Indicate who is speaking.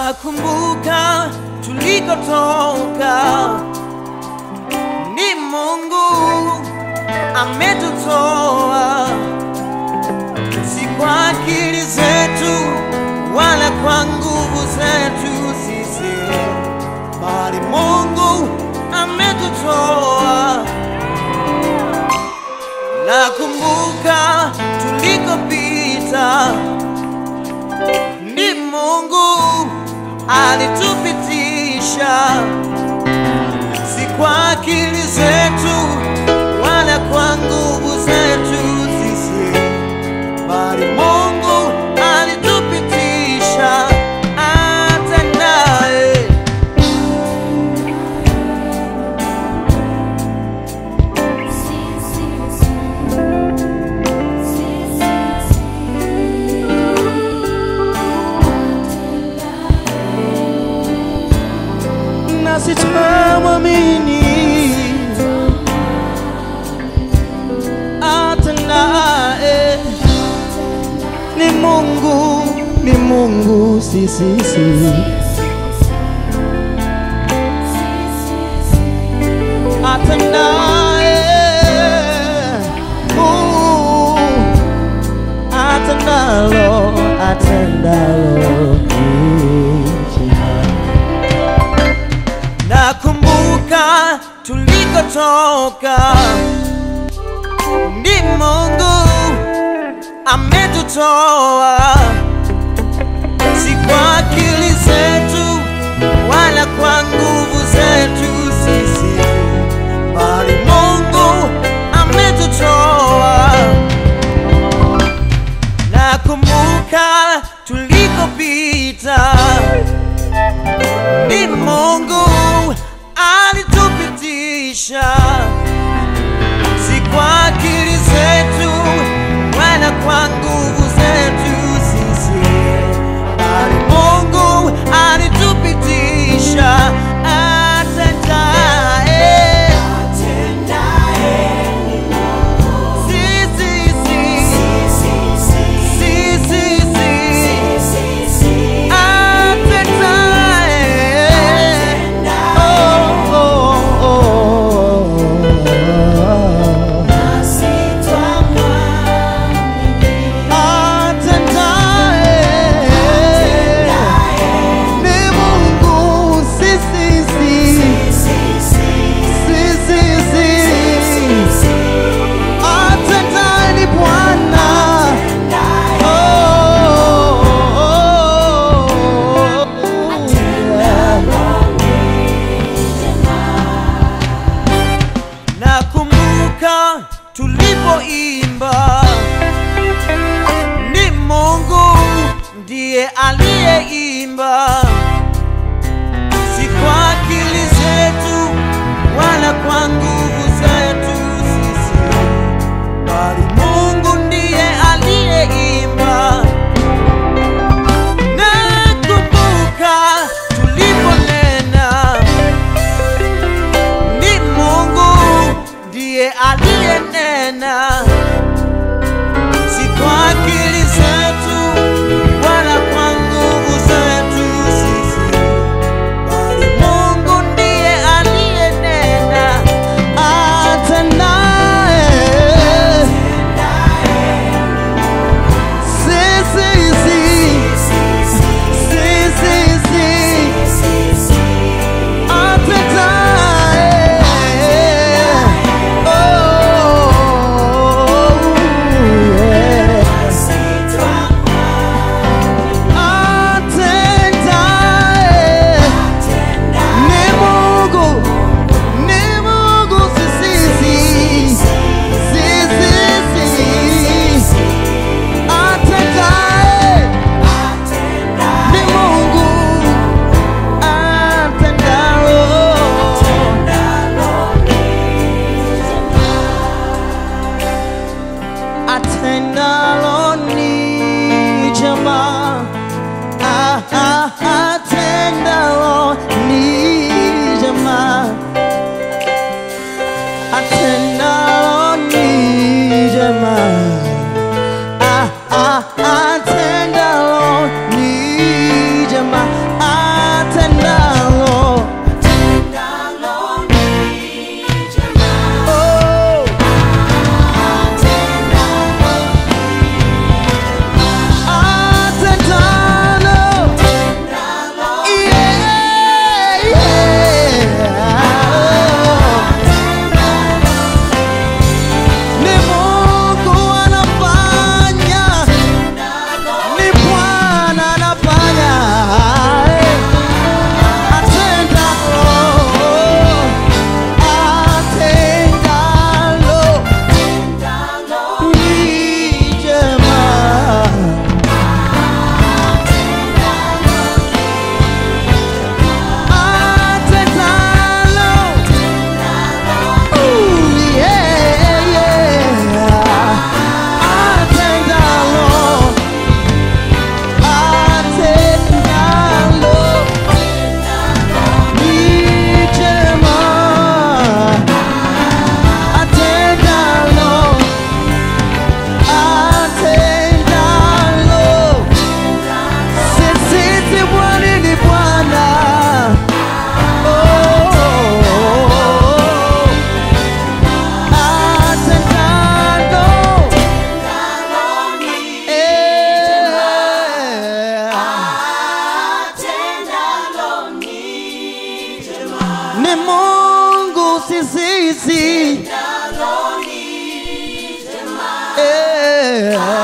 Speaker 1: Nakumbuka tulikotoka, ni Mungu ametutoa, si kwa akili zetu wala kwa nguvu zetu sisi, bali Mungu ametutoa. Nakumbuka tulikopita, ni Mungu alitupitisha, si kwa akili zetu wala kwa nguvu zetu sisi, bali Mungu alitupitisha hata naye nasi tunamwamini hata naye ni Mungu, ni Mungu, si si si hata naye uh, hata nalo atendalo ni jema. Nakumbuka tulikotoka, ni Mungu ametutoa, si kwa akili zetu wala kwa nguvu zetu sisi, bali Mungu ametutoa. Nakumbuka tulikopita ni Mungu alitupitisha, si kwa akili zetu wala kwa nguvu zetu sisi, bali Mungu alitupitisha atendaye. Si, si, si. Si, si, si. Atendaye. Oh, oh, oh. Atendaye. Ni Mungu. Si, si, si. Si, si, si. Atendaye ni Bwana. Oh, oh, oh. Nakumbuka tulipoimba, ni Mungu ndiye aliyeimba, si kwa akili zetu wala kwa nguvu zetu sisi, bali Mungu ndiye aliyeimba. Nakumbuka tuliponena ni Mungu ndiye aliyenena, si kwa akili zetu wala kwa nguvu zetu sisi, bali Mungu ndiye aliyenena. Atendaye. Si, si, si. Si, si, si. Ni Mungu atendalo ni jema Ah, ah, atendalo ni jema atendalo ni jema Ah, ah, atendalo ni jema ni Mungu si sisi. Eh,